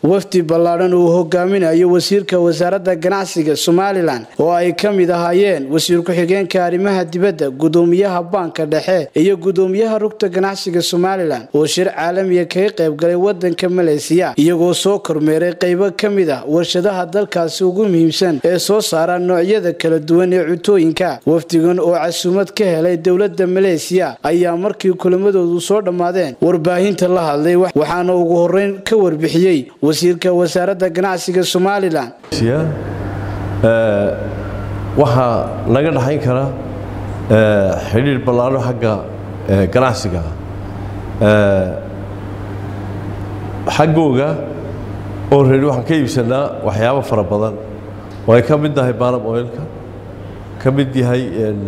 wafdi ballaadhan uu hogaaminayo wasiirka wasaaradda ganacsiga somalilan oo ay ka mid ahaayeen wasiir ku-xigeenka arrimaha dibadda gudoomiyaha baanka dhexe iyo gudoomiyaha rugta ganacsiga somalilan oo shir caalamiya kaga qaybgalay wadanka maleysiya iyagoo soo kormeeray qaybo ka mid ah warshadaha dalkaasi ugu muhiimsan ee soo saara noocyada kala duwan ee cutooyinka wafdigan oo casuumad ka helay dowladda maleysiya ayaa markii kulamadoodu soo dhammaadeen warbaahinta la hadlay waxaana ugu horeyn ka warbixiyey wasiirka wasaaradda ganacsiga somalilan waxaa naga dhaxayn kara xidhiir ballaano xagga ganacsiga xaggooga oo reeri waxaan ka iibsanaa waxyaabo fara badan oo ay ka mid tahay baanam oilka ka mid yahay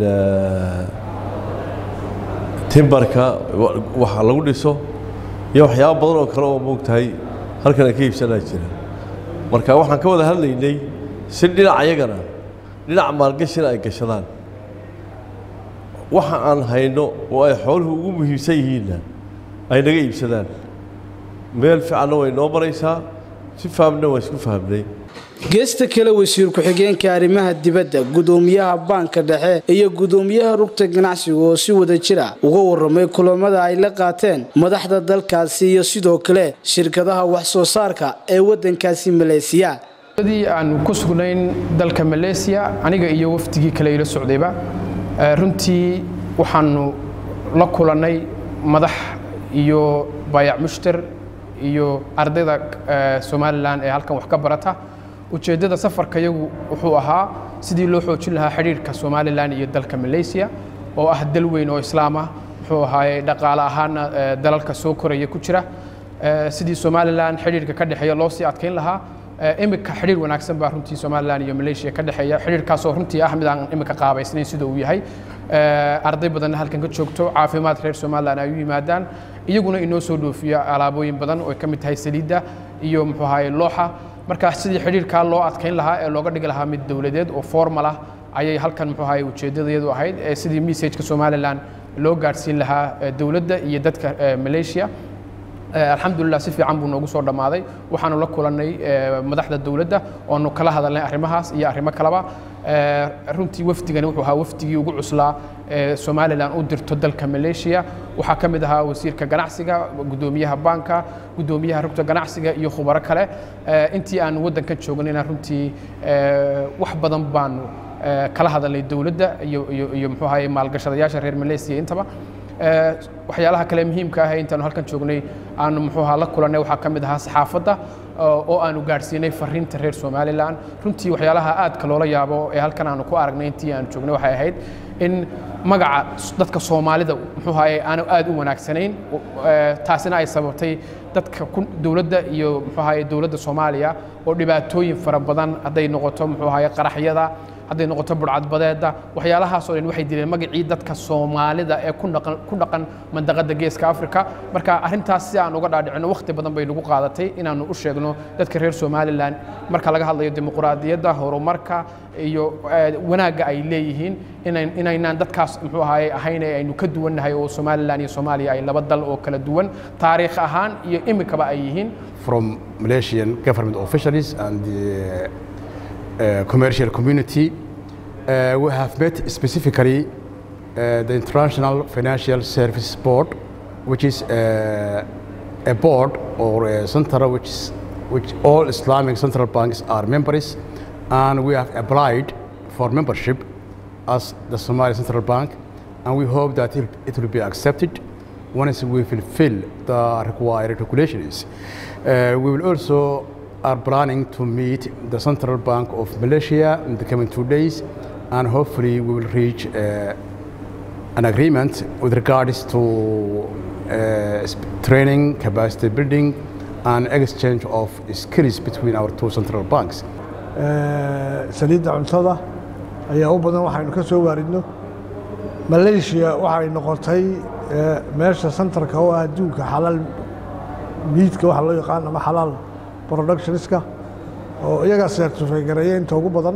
timbarka waxa lagu dhiso iyo waxyaabo badan oo kale oo moogtahay halkan ay ka iibsanaa jira marka waxaan ka wada hadlaynay si dhinac ayagana dhinac maalgashina ay gashadaan waxa aan hayno oo ay xooluhu ugu muhiimsan yihiinna ay naga iibsadaan meel fiicanna way noo maraysaa si fahamna waa isku fahamnay geesta kale wasiir ku-xigeenka arrimaha dibadda gudoomiyaha baanka dhexe iyo gudoomiyaha rugta ganacsiga oo si wada jira uga waramay kulamada ay la qaateen madaxda dalkaasi iyo sidoo kale shirkadaha wax soo saarka ee wadankaasi maleysiya dii aan ku sugnayn dalka maleysiya aniga iyo wafdigii kale ila socdayba runtii waxaanu la kulannay madax iyo baayac mushtar iyo ardayda somalilan ee halkan wax ka barata ujeeddada safarka yagu wuxuu ahaa sidii loo xoojin lahaa xidhiirhka somalilan iyo dalka malaysiya oo ah dal weyn oo islaam ah muxuu ahaaye dhaqaale ahaana dalalka soo koraya ku jira sidii somalilan xidhiirka ka dhexeeya loo sii adkayn lahaa imika xidhiir wanaagsan baa runtii somalilan iyo malaysia ka dhexeeya xidhiirkaasoo runtii ah mid aan imika qaabaysnayn sida uu yahay arday badanna halkan ka joogto caafimaad reer somalilan ay u yimaadaan iyaguna inoo soo dhoofiya alaabooyin badan oo ay ka mid tahay saliidda iyo muxuu ahaaye looxa marka sidii xidhiirkaa loo adkayn lahaa ee looga dhigi lahaa mid dowladeed oo formal ah ayay halkan muxuu ahaaye ujeeddadayadu ahayd ee sidii messageka somalilan loo gaadhsiin lahaa dowladda iyo dadka malaysia alxamdulilah si fiican buu noogu soo dhammaaday waxaanu la kulannay madaxda dowladda oonu kala hadalnay arrimahaas iyo arrimo kaleba runtii wafdigani wuxuu ahaa wafdigii ugu cuslaa ee somalilan u dirto dalka malaysia waxaa ka mid ahaa wasiirka ganacsiga gudoomiyaha baanka gudoomiyaha rugta ganacsiga iyo khubaro kale intii aanu waddankan joognayna runtii wax badan baanu kala hadalnay dowladda iyo iyo muxuu ahaye maalgashadayaasha reer malaysia intaba waxyaalaha kale muhiimka ah intaanu halkan joognay aanu muxuu ahaa la kulannay waxaa ka mid ahaa saxaafadda oo aanu gaadhsiinay fariinta reer somalilan runtii waxyaalaha aadka loola yaabo ee halkan aanu ku aragnay intii aanu joognay waxay ahayd in magaca dadka soomaalida muxuu ahaye aanu aad u wanaagsanayn taasina ay sababtay dadka dowladda iyo muxuu ahaye dowladda soomaaliya oo dhibaatooyin fara badan hadday noqoto muxuu ahaye qaraxyada hadday noqoto burcadbadeedda waxyaalahaasoo dhan waxay dileen magacii dadka soomaalida ee ku dhaqan mandaqadda geeska africa marka arrintaas si aan uga dhaadhicino wakhti badan bay nagu qaadatay inaannu u sheegno dadka reer somalilan marka laga hadlayo dimuquraadiyadda horumarka iyo wanaagga ay leeyihiin inaynaan dadkaas muxuu ahaye ahayn ee aynu ka duwannahay oo somalilan iyo soomaaliya ay laba dal oo kala duwan taariikh ahaan iyo imikaba ay yihiin from malaysian government officials and the Uh, commercial community. Uh, we have met specifically uh, the International Financial Service Board, which is a board or a center which, is, which all Islamic central banks are members, and we have applied for membership as the Somali Central Bank, and we hope that it, it will be accepted once we fulfill the required regulations. we will also are planning to meet the Central Bank of Malaysia in the coming two days, and hopefully we will reach uh, an agreement with regards to uh, training, capacity building, and exchange of skills between our two central banks. saliidda cuntada ayaa u badan waxaynu ka soo waaridno malaysia waxay noqotay meesha centarka oo ah adduunka xalaal miidka waxa loo yaqaan ama xalaal productionska oo iyagaa certify gareeya inta ugu badan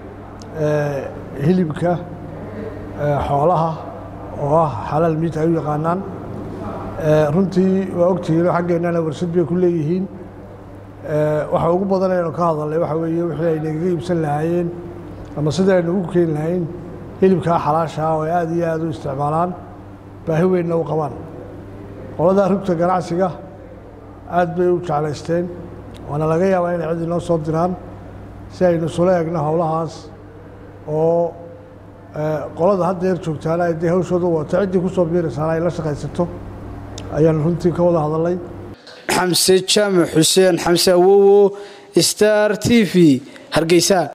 hilibka xoolaha oo ah xalaal miid ay u yaqaanaan runtii waa ogtihiin xaggeennana warshad bay ku leeyihiin waxa ugu badan aynu ka hadalnay waxa weeye wixii ay nagaga iibsan lahaayeen ama sida aynu ugu keeni lahayn hilibkaa xalaasha ah oo ay aada iyo aada u isticmaalaan baahi weynna u qabaan qoladaa rugta ganacsiga aad bay u jeclaysteen waana laga yaabaa inay cid inoo soo diraan si aynu isula egno howlahaas oo qolada haddeer joogtaana ay dee hawshooda wata ciddii ku soo biiraysaana ay la shaqaysato ayaanu runtii ka wada hadalnay xamse jaamac xuseen xamse awowo star t v hargeysa